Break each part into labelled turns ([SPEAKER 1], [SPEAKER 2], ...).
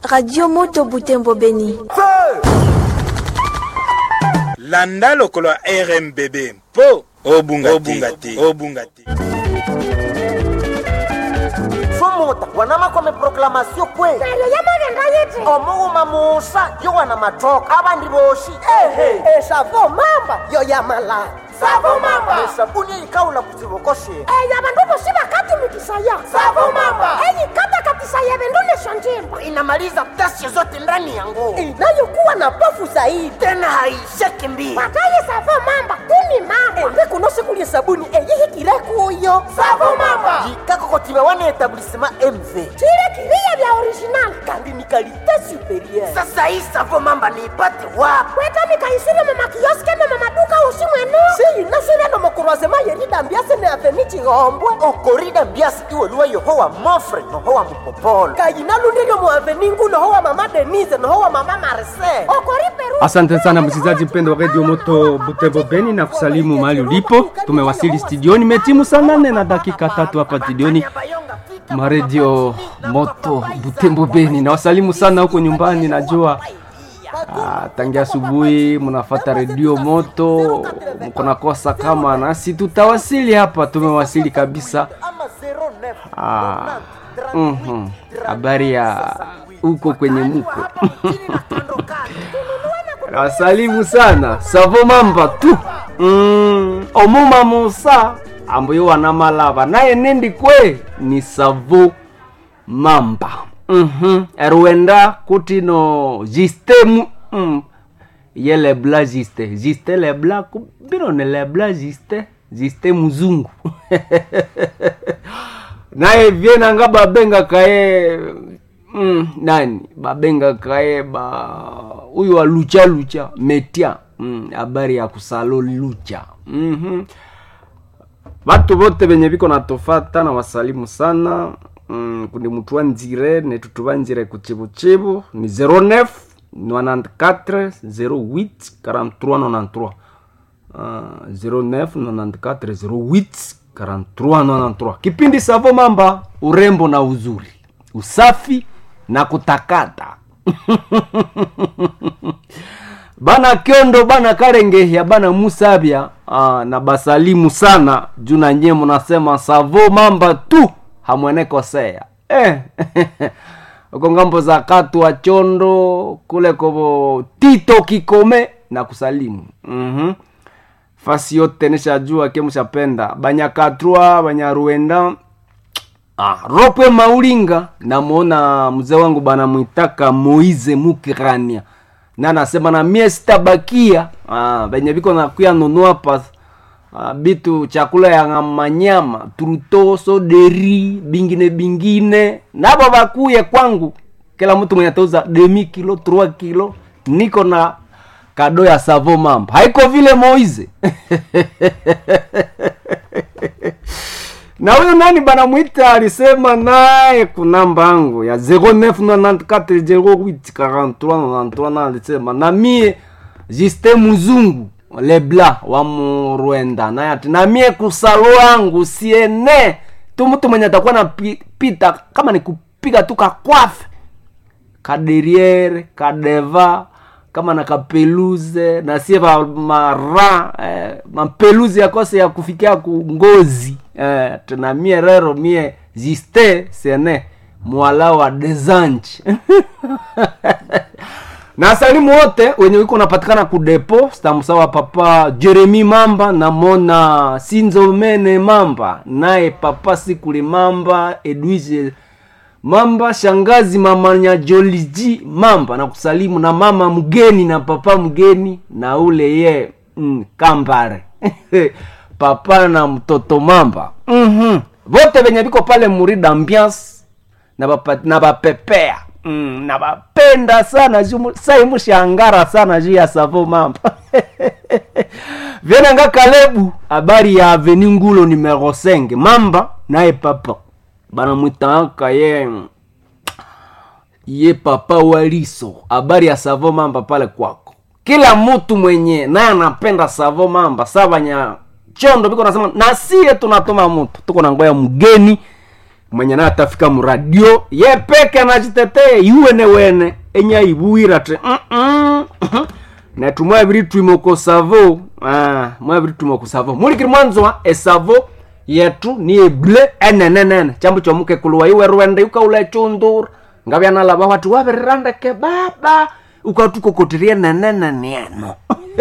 [SPEAKER 1] radio moto butembo beni
[SPEAKER 2] landa lokolo ya rmbb mpo obunga obunga te obunga te
[SPEAKER 3] somota wanama kwame proklamasio kwe
[SPEAKER 4] Pero yamagenda yiti
[SPEAKER 3] omuwuma musa yo wana matoka abandi boshi ehe
[SPEAKER 4] esavo mamba yo yamala
[SPEAKER 3] savo mamba esabuni eyikawula ku kibokoshe
[SPEAKER 4] eyo abandu bosi bakatumikisaya
[SPEAKER 3] Savo mamba.
[SPEAKER 4] eyikatakatisaya bindu lesho njimba
[SPEAKER 3] inamaliza tasio zote ndani ya nguo
[SPEAKER 4] inayokuwa na pofu zaidi
[SPEAKER 3] tena haisheki mbili
[SPEAKER 4] pataye savo mamba tuni mamba embe kuno sikulye sabuni eyihikire kuyo
[SPEAKER 3] jikakokotiba wana etablisema mv
[SPEAKER 4] chile kiriya bya original kandi ni kalite superieur
[SPEAKER 3] sasa hii savo mamba niipate wapi
[SPEAKER 4] kweta mikaisire mumakioske ne mumaduka usi mwenu siyinasire no mukurwazema yeridambiase ne aveni chihombwe
[SPEAKER 3] okorida mbiasi iweluwa yohowa mofre nohowa mupopolo
[SPEAKER 4] kayinalundiryo mu aveni ngu nohowa mama denise nohowa mama marise okori peru
[SPEAKER 5] Asante sana msikilizaji mpendo wa redio moto Butembo Beni na kusalimu mahali ulipo. Tumewasili studioni, metimu saa nane na dakika tatu hapa studioni maredio moto Butembo Beni. Na wasalimu sana huko nyumbani, najua ah, tangia asubuhi mnafata redio moto, mko nakosa kama nasi tutawasili hapa. Tumewasili kabisa. Ah, mhm. habari ya huko kwenye muko Nasalimu sana savo mamba tu mm, omuma musa ambayo wana malava naye nendi kwe ni savo mamba mm-hmm. erwenda kutino jistemu mm. ye lebla jiste jiste lebla ku- bino ne lebla jiste jiste muzungu naye vyenanga babenga kaye mm, nani babenga kaye ba huyu wa lucha lucha metia mm, habari ya kusalo lucha mm-hmm. Watu vote venye viko natofata na wasalimu sana mm, kundi mtu wa nzire netutu nzire kuchibuchibu ni 09 94 08 43 93 Uh, 09 94 08 43 93 kipindi savo mamba urembo na uzuri usafi na kutakata bana kyondo bana karengehya bana musabya ah, na basalimu sana juu na nyie munasema savo mamba tu hamwenekosea eh. uko ngambo za katu wa chondo kule kovo tito kikome na kusalimu mm-hmm. fasi yote nishajua ke mshapenda banyakatrwa banyaruenda Ah, ropwe maulinga namwona mzee wangu bana mwitaka moize mukirania na anasema na mie sitabakia ah, benye biko nakuya nunua pa ah, bitu chakula ya manyama truto soderi bingine bingine nabo bakuye kwangu kila mtu mwenye atauza demi kilo 3 kilo niko na kado ya savo mamba haiko vile moize na huyu nani banamwita alisema naye kunamba yangu ya 0994084393 na alisema na mie jiste muzungu lebla wa murwenda naye ati na mie kusalo yangu siene tu mtu mwenye atakuwa na pi- pita kama ni kupiga tu kakwafe kaderiere kadeva kama na kapeluze na sie va mara eh, mapeluze yakose ya kufikia ku ngozi eh, tuna mie rero mie jiste sene mwala wa desange na salimu wote wenye wiko unapatikana kudepo stamsawa papa jeremi mamba namona sinzomene mamba naye papa sikuli mamba edwige mamba shangazi mama nyajoliji mamba na kusalimu na mama mgeni na papa mgeni na ule ye mm, kambare papa na mtoto mamba mm-hmm. vote venye viko pale murida ambiance na bapa- na bapepea mm, na bapenda sana juu sai mushangara sana juu ya savo mamba vyenanga kalebu habari ya aveni ngulo numero 5 mamba naye papa banamwitaka ye ye papa waliso habari ya savo mamba pale kwako kila mtu mwenye naye anapenda savo mamba savanya chondo biko nasema nasie tunatoma mtu tuko na ngoya mgeni mwenye naye atafika muradio ye peke anachitetea iwene wene enyaibuwira ti "Mm-mm." netu mwabiri twimo ko savo ah, mwabiri twimo ko savo mulikiri mwanzwa esavo yetu ni eble enenenene chambo chomuke kuluwa iwe rwende ukaula chundura ngavyanalava watu wavirirandeke baba ukatukokotirie nenenenieno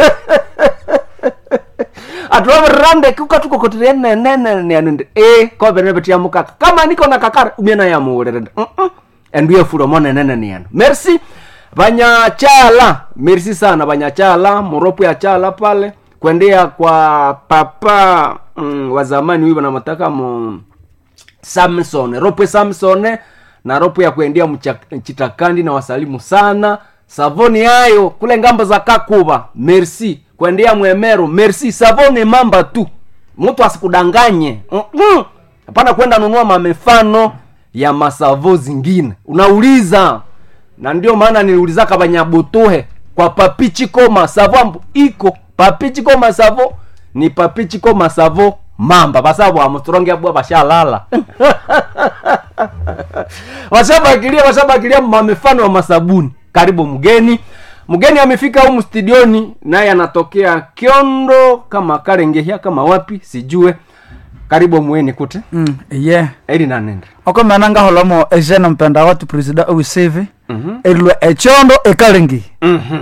[SPEAKER 5] atuwavirirandeke ukatukokotirie nenenenieno ndi e kovenevetia mukaka kama niko na kakara umiena yamuulire ndi "Mm-mm." endu yefuro monenenenieno merci vanyachala merci sana vanyachala moropo ya chala pale kuendea kwa papa mm, wa zamani huyu wanamataka mu samson ropwe samson na ropo ya kuendea mcha- chitakandi na wasalimu sana savoni yayo kule ngambo za kakuva merci kuendea mwemero merci savoni mamba tu mtu asikudanganye Mm-mm. hapana kwenda nunua mamefano ya masavo zingine unauliza na ndio maana niliulizaka banyabutuhe kwa papichiko masavo ambu iko papichiko masavo ni papichiko masavo mamba basabo amuturonge abwa bashalala washabakilia washabakilia mamifano ya masabuni karibu mgeni mgeni amefika humu studioni naye anatokea kiondo kama karengehia kama wapi sijue karibu mweni kute
[SPEAKER 6] Mm, ye
[SPEAKER 5] eri nanende
[SPEAKER 6] okomena ngaholomo ejene mpenda watu presida owiseve erilwe echondo ekalengi
[SPEAKER 5] Mhm.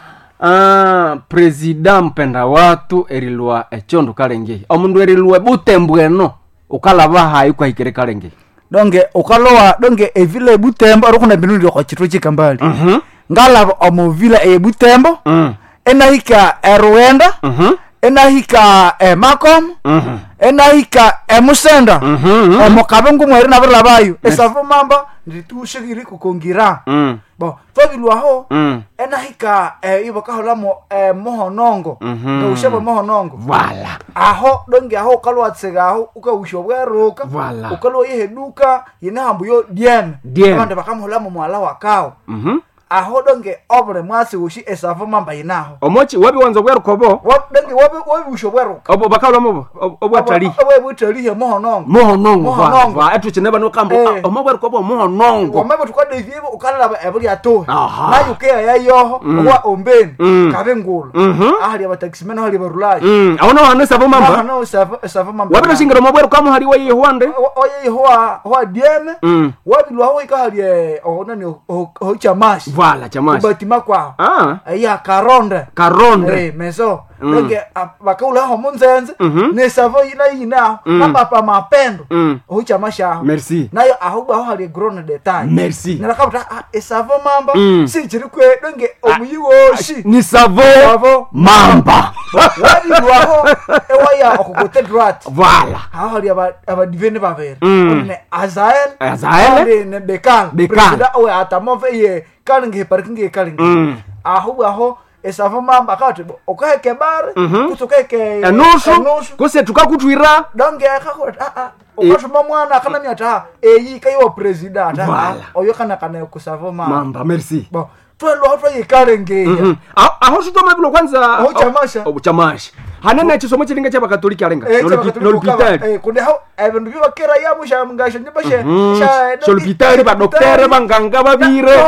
[SPEAKER 5] Ah, presida mpenda watu erilwa echondo kalengehi omundu erilwe butembweno ukalava hayi kwahikire kalengehi
[SPEAKER 6] donge ukalowa donge evila ebutembo orikuna bindu ndioko chitwe chikambali ngalava omovila eyebutembo
[SPEAKER 5] Mm.
[SPEAKER 6] enahika eruenda
[SPEAKER 5] Mhm.
[SPEAKER 6] enahika emakom
[SPEAKER 5] Mhm.
[SPEAKER 6] enahika emusenda
[SPEAKER 5] Mhm.
[SPEAKER 6] omukabe ngumweri navirilavayo esavo mamba nditushikiri kukongira
[SPEAKER 5] Mm.
[SPEAKER 6] bo twavilwaho
[SPEAKER 5] Mm.
[SPEAKER 6] enahika eh, ivakaholamo eh, mohonongo
[SPEAKER 5] Mhm.
[SPEAKER 6] ngaushavo mohonongo
[SPEAKER 5] Vala.
[SPEAKER 6] aho donge aho ukalwatsega aho ukausha bweruka
[SPEAKER 5] Voilà.
[SPEAKER 6] ukalwa yeheduka yine hambu yo diene
[SPEAKER 5] Diene.
[SPEAKER 6] abandu bakamuhulamo mwala wakawo
[SPEAKER 5] Mhm.
[SPEAKER 6] aho donge obule mwasi ushi esavo mamba yinaho
[SPEAKER 5] omochi wabiwanza bwerukobo
[SPEAKER 6] Wa- donge wabusha bweruka
[SPEAKER 5] obo bakalomo obwatali
[SPEAKER 6] webutalihe mohonongo
[SPEAKER 5] mohonongo
[SPEAKER 6] Mohonongo.
[SPEAKER 5] va etuchineba nukambo
[SPEAKER 6] Eh.
[SPEAKER 5] omo bwerukobo mohonongo
[SPEAKER 6] wamebe tukadevyevo ukalala ebulyatohe
[SPEAKER 5] Aha.
[SPEAKER 6] nayo ukeya yayoho owa ombeni
[SPEAKER 5] Mm.
[SPEAKER 6] kabe ngula
[SPEAKER 5] Mhm.
[SPEAKER 6] ahali abatakisimene ahali barulayi
[SPEAKER 5] Mm. aona wanesavo mamba
[SPEAKER 6] ahano esavo mamba
[SPEAKER 5] wabirashingiro mobwerukamu hali wayihwande
[SPEAKER 6] oye hoa hoa dieme
[SPEAKER 5] Mm.
[SPEAKER 6] wabilwaho ikahalie onani ohochamashi
[SPEAKER 5] vala chamashi
[SPEAKER 6] kubatima kwao
[SPEAKER 5] ah
[SPEAKER 6] iya karonde
[SPEAKER 5] karonde
[SPEAKER 6] Eh, meso donge bakaulaho munzenze
[SPEAKER 5] Mhm.
[SPEAKER 6] nesavo yina yinaho napapa mapendo
[SPEAKER 5] Mm.
[SPEAKER 6] ohochamashi aho
[SPEAKER 5] merci
[SPEAKER 6] nayo ahubwaho hali grone detail
[SPEAKER 5] Merci.
[SPEAKER 6] narakabuta ah, esavo mamba
[SPEAKER 5] Mm.
[SPEAKER 6] sichiri kwe donge omuyiwoshi
[SPEAKER 5] ni savo
[SPEAKER 6] Savo
[SPEAKER 5] mamba
[SPEAKER 6] wabilwaho ewaya okugote drat
[SPEAKER 5] vala
[SPEAKER 6] aho hali aba- abadiveni babiri
[SPEAKER 5] Mm.
[SPEAKER 6] One azael
[SPEAKER 5] Azael.
[SPEAKER 6] ande ne bekal
[SPEAKER 5] Bekal.
[SPEAKER 6] presida owe atamove ye kalingi parking ye kalingi
[SPEAKER 5] Mm.
[SPEAKER 6] aho aho esavo mamba akati okaheke bare
[SPEAKER 5] Mhm.
[SPEAKER 6] kutukeke
[SPEAKER 5] enusu kuse tukakutwira
[SPEAKER 6] donge akakoti aa ukatuma mwana akanani ata eyi kaiwa presida ata
[SPEAKER 5] Voilà.
[SPEAKER 6] oyo kana kana kusavo mamba
[SPEAKER 5] mamba merci
[SPEAKER 6] bo twelwaho twayikalengeya
[SPEAKER 5] Mhm. A- aho sutoma kwanza
[SPEAKER 6] Aho chamasha.
[SPEAKER 5] Oh, chamasha hanene chisomo chilinga chapakatoliki alenga nolipitali
[SPEAKER 6] kuneho ebindu byobakera yamushamungasho nyibashe
[SPEAKER 5] solipitali badoktere banganga babire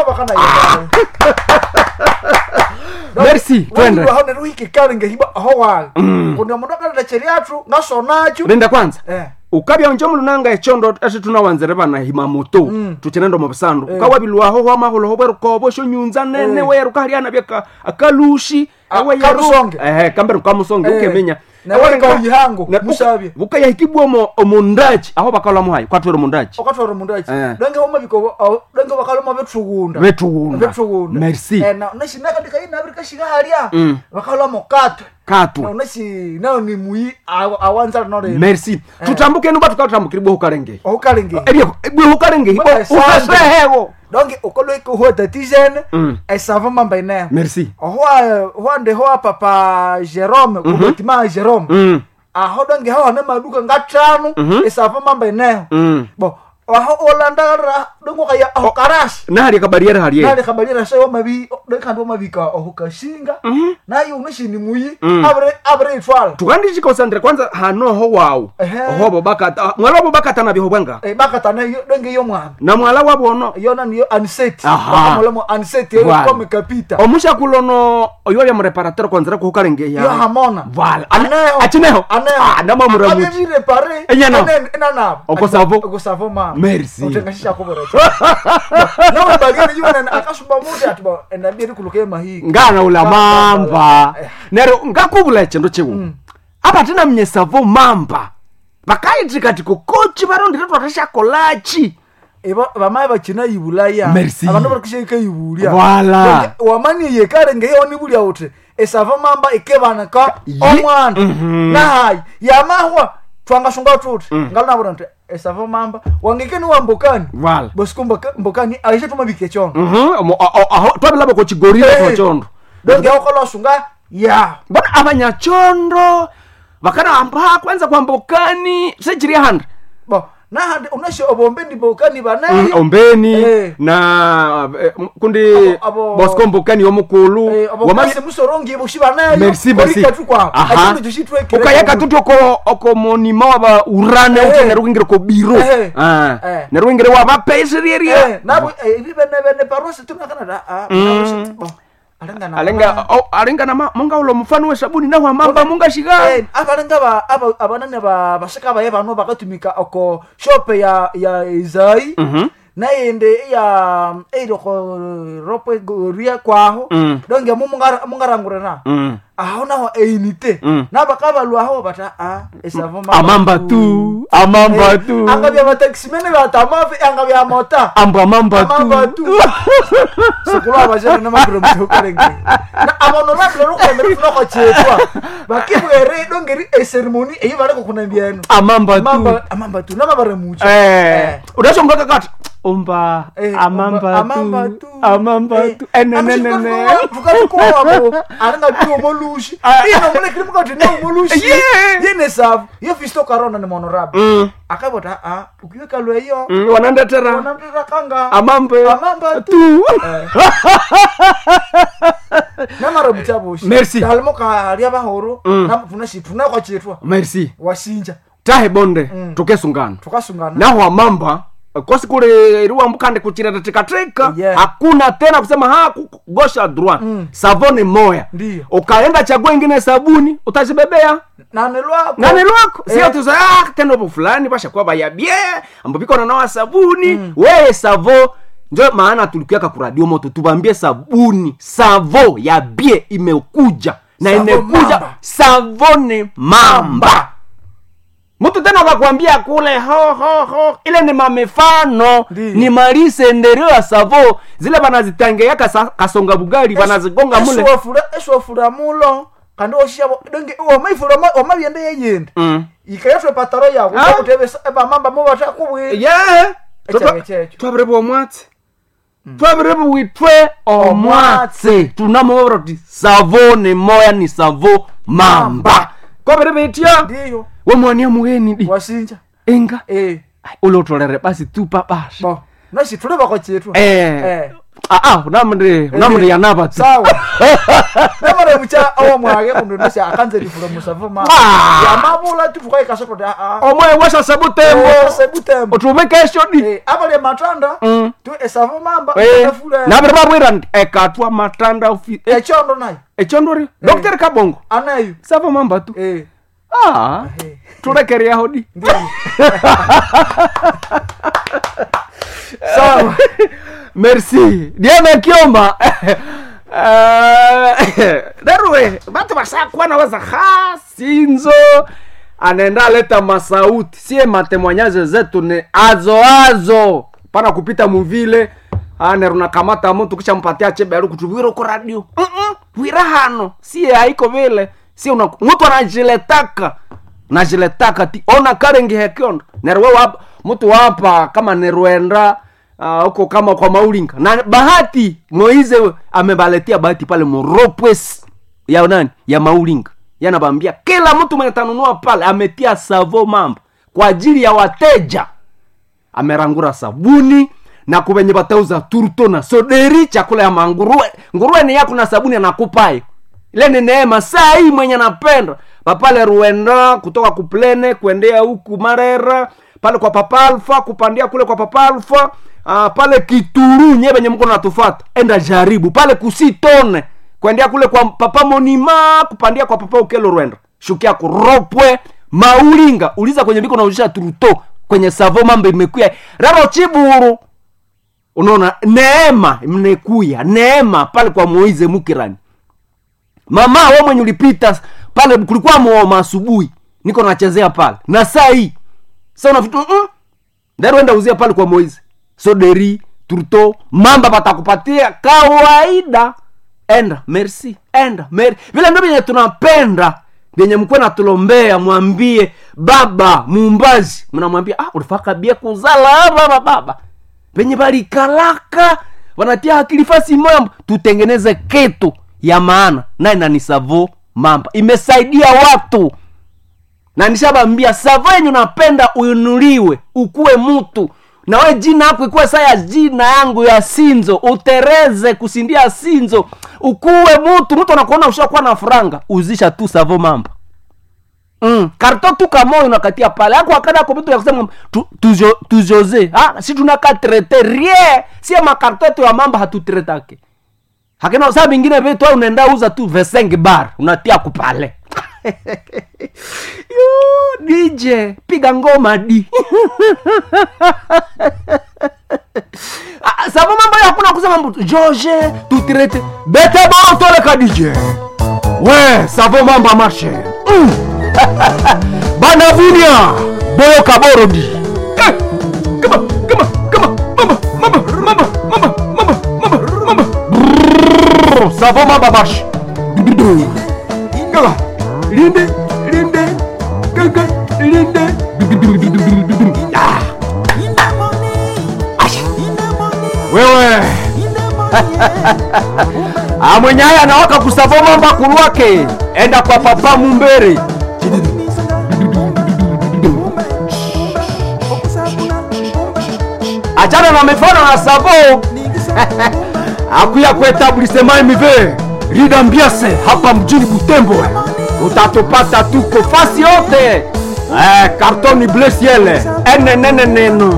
[SPEAKER 5] Merci, twende.
[SPEAKER 6] neruhikikalingehiba aho wale kundi omundu akaleta cheriatu ngasonacho
[SPEAKER 5] renda kwanza
[SPEAKER 6] Eh.
[SPEAKER 5] ukabya njo mulunanga echondo esi tunawanzire bana himamoto tuchinenda mu busandu ukawabilwaho hwamahuloho bwerukobo shonyunza nene
[SPEAKER 6] Eh.
[SPEAKER 5] weruka haliana bya akalushi
[SPEAKER 6] Ah,
[SPEAKER 5] ewe yeru-
[SPEAKER 6] kamusonge.
[SPEAKER 5] ehe kamberu kamusonge
[SPEAKER 6] Eh.
[SPEAKER 5] ukemenya
[SPEAKER 6] Na weka uyihango, musabye.
[SPEAKER 5] bukayahikibwa omo omundaji aho bakalamu hayi kwatwere omundaji
[SPEAKER 6] okatwara omundu achi
[SPEAKER 5] Eh.
[SPEAKER 6] donge homabiko donge bakaloma betugunda
[SPEAKER 5] Betugunda.
[SPEAKER 6] betugunda
[SPEAKER 5] Merci.
[SPEAKER 6] nashinakandikainabirikashiga halya
[SPEAKER 5] Mm.
[SPEAKER 6] bakaloma katwe
[SPEAKER 5] katwa
[SPEAKER 6] nashi nayo ni muyi awanzala nore
[SPEAKER 5] merci tutambuke nuba tukatambukire bwe hukalenge
[SPEAKER 6] ohukalinge
[SPEAKER 5] ebyo bwe hukalenge
[SPEAKER 6] Bwe esande.
[SPEAKER 5] ukasehewo
[SPEAKER 6] donc okoloike ohuwa tatizene
[SPEAKER 5] Mm.
[SPEAKER 6] esava mamba ineho
[SPEAKER 5] merci
[SPEAKER 6] ohuwa huande hoa papa jerome kubatima jerome
[SPEAKER 5] mm.
[SPEAKER 6] aho donge hawa ne maduka ngatano
[SPEAKER 5] Mhm.
[SPEAKER 6] esava mamba ineho
[SPEAKER 5] Mm.
[SPEAKER 6] bo aho olandara dongokaya aho karashi
[SPEAKER 5] nahali kabariere haliye
[SPEAKER 6] nali kabalira sha wamabi dekandi wamabika aho kashinga naye unashini muyi
[SPEAKER 5] Mm.
[SPEAKER 6] abire abire itwala
[SPEAKER 5] tukandishikosandire kwanza hanoho wawu
[SPEAKER 6] Ehe.
[SPEAKER 5] ohobo bakata mwala wabo bakatana biho bwanga
[SPEAKER 6] Eh, bakatana yo denge yo mwana
[SPEAKER 5] na mwala wabono
[SPEAKER 6] yona niyo aniseti
[SPEAKER 5] Aha.
[SPEAKER 6] bakamolemo aniseti yo
[SPEAKER 5] Voilà.
[SPEAKER 6] kome kapita
[SPEAKER 5] omushakulono oyo ya mureparateur kwanzira kuhukalengeya
[SPEAKER 6] yo hamona
[SPEAKER 5] Voilà. Ane-
[SPEAKER 6] Aneho.
[SPEAKER 5] achineho
[SPEAKER 6] Aneho.
[SPEAKER 5] Ah, namamura muchi.
[SPEAKER 6] Abebire pare
[SPEAKER 5] Enyano.
[SPEAKER 6] Ane- enanabo
[SPEAKER 5] Okosavo.
[SPEAKER 6] okosavo mama
[SPEAKER 5] Merci.
[SPEAKER 6] utengashisha kubora nawe bageni yona akashuba muti ati ba endabiri kuluke mahiga
[SPEAKER 5] ngana ula
[SPEAKER 6] Ba-
[SPEAKER 5] mamba
[SPEAKER 6] Eh.
[SPEAKER 5] nero ngakuvula chendo chiwu apa tina mnyesavo mamba vakaitika tiko kochi varondire twatashakolachi
[SPEAKER 6] Eba- bamaye bakina ibulaya
[SPEAKER 5] Merci.
[SPEAKER 6] abandu barikusheka ibulya
[SPEAKER 5] Voilà.
[SPEAKER 6] wamani yekale ngeyoni bulya uti esava mamba ikebaneka
[SPEAKER 5] Ye-
[SPEAKER 6] omwana
[SPEAKER 5] Mhm.
[SPEAKER 6] nahayi yamahwa twangashunga tuti ngalonabona nti esava mamba wangekeni wa mbokani
[SPEAKER 5] Voilà.
[SPEAKER 6] bosiku mboka- mbokani aishe tumabike chono
[SPEAKER 5] twavilava kochigorire
[SPEAKER 6] Eh.
[SPEAKER 5] twachondo
[SPEAKER 6] donge akola sunga ya
[SPEAKER 5] mbona abanyachondo vakanahamba kwanza kwambokani sechiri handa
[SPEAKER 6] bo nahandi unashe obombeni mbokani banayi
[SPEAKER 5] ombeni
[SPEAKER 6] Eh.
[SPEAKER 5] na eh, m- kundi
[SPEAKER 6] Abo- abo-
[SPEAKER 5] bosco mbokani yomukulu
[SPEAKER 6] Eh,
[SPEAKER 5] Wamabi-
[SPEAKER 6] obokasi musorongi bushi banayo
[SPEAKER 5] merci merci
[SPEAKER 6] Korika tu kwao.
[SPEAKER 5] Aha.
[SPEAKER 6] Achino tushitwekere
[SPEAKER 5] ukayeka
[SPEAKER 6] kwa-
[SPEAKER 5] tuti oko oko monima waba urane
[SPEAKER 6] Eh.
[SPEAKER 5] uti nerukwingire ko biro
[SPEAKER 6] Eh.
[SPEAKER 5] Ah.
[SPEAKER 6] Eh.
[SPEAKER 5] nerukwingire waba peisirieria
[SPEAKER 6] Eh, nabo eh, ibi bene bene parosi tunakana da ah parosi bo alengana
[SPEAKER 5] alenga oh, alenga na ma- munga ulo mfano we sabuni naho amamba munga shiga
[SPEAKER 6] eh abalenga ba aba abanane ba basika ba yebano bakatumika oko shope ya ya Izai
[SPEAKER 5] Mhm.
[SPEAKER 6] nayende ya eiro ko rope goria kwaho
[SPEAKER 5] Mm.
[SPEAKER 6] donge mumungara mungarangure na
[SPEAKER 5] Mm.
[SPEAKER 6] aho naho einite
[SPEAKER 5] Mm.
[SPEAKER 6] nabakaba lwaho bata ah esavo
[SPEAKER 5] amamba tu amamba tu
[SPEAKER 6] angabya bataximene batamavi angabya mota
[SPEAKER 5] amba amamba
[SPEAKER 6] amamba
[SPEAKER 5] tu
[SPEAKER 6] tu sikulwa abajene namagiro mutukarenge na abono lablo rukwemere funoko chetwa bakibwere dongeri eseremoni eyi bareko kunambyeno
[SPEAKER 5] amamba tu
[SPEAKER 6] amamba amamba tu namabare mucho
[SPEAKER 5] eh udashongoka kati umba
[SPEAKER 6] Eh,
[SPEAKER 5] amamba
[SPEAKER 6] amamba
[SPEAKER 5] tu amamba tu enenenene
[SPEAKER 6] tukatukoabo aringabiwo molushi
[SPEAKER 5] Ah.
[SPEAKER 6] ino mulekiri mukati ne molushi
[SPEAKER 5] Yeah.
[SPEAKER 6] yene savu yo fisto karona ni monorabu
[SPEAKER 5] Mm.
[SPEAKER 6] akabota a ukiweka lweyo
[SPEAKER 5] Mm, wanandetera
[SPEAKER 6] wanamtira kanga
[SPEAKER 5] amambe
[SPEAKER 6] Amamba tu.
[SPEAKER 5] tu
[SPEAKER 6] namara mutabushi
[SPEAKER 5] Merci.
[SPEAKER 6] dalimo kalya bahoro
[SPEAKER 5] Mm.
[SPEAKER 6] nafunashi tunakwa chetwa
[SPEAKER 5] merci
[SPEAKER 6] washinja
[SPEAKER 5] tahe bonde
[SPEAKER 6] Mm.
[SPEAKER 5] tukesungana
[SPEAKER 6] tukasungana
[SPEAKER 5] naho amamba kosi kule iliwambukande kuchireta tikateka
[SPEAKER 6] Yeah.
[SPEAKER 5] hakuna tena kusema ha ku- gosha droit
[SPEAKER 6] Mm.
[SPEAKER 5] savoni moya
[SPEAKER 6] Ndiyo.
[SPEAKER 5] ukaenda chagua ingine sabuni utazibebea
[SPEAKER 6] nane lwako
[SPEAKER 5] nani lwako
[SPEAKER 6] Eh.
[SPEAKER 5] sio tuza ah, tena upo fulani bashakuwa bayabie ambo biko nanawa sabuni weye savo njo maana tulikuaka kuradio moto tubambie sabuni savo ya bie imekuja na
[SPEAKER 6] Savo
[SPEAKER 5] imekuja
[SPEAKER 6] mamba.
[SPEAKER 5] savone mamba mtu tena akakwambia kule ho ho ho ile ni mamifano
[SPEAKER 6] Ndiyo.
[SPEAKER 5] ni marisenderio ya savo zile banazitangeyaka sa- kasonga bugali banazigonga mule
[SPEAKER 6] eswafura mulo kandi oshabo donge wamaifura wamabyende yeyende
[SPEAKER 5] Mm.
[SPEAKER 6] ikayatwe pataro yako
[SPEAKER 5] Ah.
[SPEAKER 6] kutebe bamamba mo batakubwe
[SPEAKER 5] yeah
[SPEAKER 6] Echange checho.
[SPEAKER 5] twabireba omwatsi twabireba witwe omwatsi tunamuvira kuti savo ni moya ni savo mamba kwabireba itya
[SPEAKER 6] ndiyo
[SPEAKER 5] wamwania mugheni di
[SPEAKER 6] washinja
[SPEAKER 5] enga
[SPEAKER 6] eh
[SPEAKER 5] ulotolere basi tupa basha
[SPEAKER 6] bo nashi tule bako chetwa
[SPEAKER 5] eh aa unamri unamri yanava tu
[SPEAKER 6] sawa namara mucha awa mwage kundu nasha akanze lifura musavu ma
[SPEAKER 5] Ah.
[SPEAKER 6] yamabula tufuka ikasoto da a
[SPEAKER 5] omwe wesha sebutembo
[SPEAKER 6] sebutembo
[SPEAKER 5] utume kesho di
[SPEAKER 6] eh abale matanda
[SPEAKER 5] Mm.
[SPEAKER 6] tu esavu mamba
[SPEAKER 5] Eh,
[SPEAKER 6] nafula
[SPEAKER 5] nabiri babwira ndi ekatwa matanda ufi eh,
[SPEAKER 6] echondo nayo
[SPEAKER 5] echondori dr kabongo
[SPEAKER 6] anayo
[SPEAKER 5] savo mamba tu
[SPEAKER 6] eh
[SPEAKER 5] ah
[SPEAKER 6] eh
[SPEAKER 5] tulekereaho di
[SPEAKER 6] ndiyo sawa
[SPEAKER 5] merci diana kioma Eh, daruwe batu basakwana waza ha sinzo anaenda aleta masauti sie matemwanyaze zetu ni azo azo pana kupita muvile ane runakamata mutu kisha mpatia cheberu kutuvira uko radio Mm-mm, wira hano sie haiko vile sie una mutu anajiletaka najiletaka ti ona karengi hekiondo nerwe wapa mutu wapa kama nerwenda ah, huko kama kwa maulinga na bahati moize amebaletia bahati pale moropwes ya nani ya maulinga yanabambia kila mtu mwenye tanunua pale ametia savo mambo kwa ajili ya wateja amerangura sabuni na kuvenye batauza turto na soderi chakula ya manguruwe nguruwe ni yako na sabuni anakupayo ile ni neema saa hii mwenye napenda papale ruenda kutoka kuplene kuendea huku marera pale kwa papa alfa kupandia kule kwa papa alfa uh, pale kituru nye venye mko natufata enda jaribu pale kusitone kuendea kule kwa papa monima kupandia kwa papa ukelo rwenda shukia kuropwe maulinga uliza kwenye biko nauzisha turuto kwenye savo mambo imekuya raro chiburu unaona neema mnekuya neema pale kwa moize mukirani mama we mwenye ulipita pale kulikuwa mwoma asubuhi niko nachezea pale na saa hii sa unafitu mm, ndaruenda uzia pale kwa moize soderi turto mamba patakupatia kawaida enda merci enda mer vile ndo vyenye tunapenda vyenye mkwe natulombea mwambie baba mumbazi mnamwambia ah, ulifaka bia kuzala baba baba venye balikalaka wanatia akili fasi moya tutengeneze kitu ya maana naye nani savo mamba imesaidia watu na nishabambia savo yenye unapenda uinuliwe ukuwe mtu na we jina yako ikuwe saa ya jina yangu ya sinzo utereze kusindia sinzo ukuwe mtu mtu anakuona ushakuwa na furanga uzisha tu savo mamba mm. karto tu kamoyo unakatia pale ako akada ako vitu ya kusema tu- tujo- tujoze ah, si tunaka trete rie sie makarto yetu ya mamba hatutretake hakina saa vingine vitu au unaenda uza tu veseng bar unatia kupale Yo, dj piga ngoma di Ah, savo mambo ya hakuna kusema mtu george tutirete bete borotoleka dj we savo mamba marshe mm. banavunia boyo kaborodi Eh, kama, kama, kama, mama, mama, mama, mama, mama, mama, mama. Brrr, savo mamba marshe Dududu. Gaga. linde linde gaga linde Dududududududu. Ah. Asha. wewe Ah, mwenye haya anawaka kusavo mamba kulwake enda kwa papa mumbere achana na mifano na savo akuya kuetablissement mive rida mbiase hapa mjini butembo utatupata tuko fasi yote eh, kartoni blesiele eneneneneno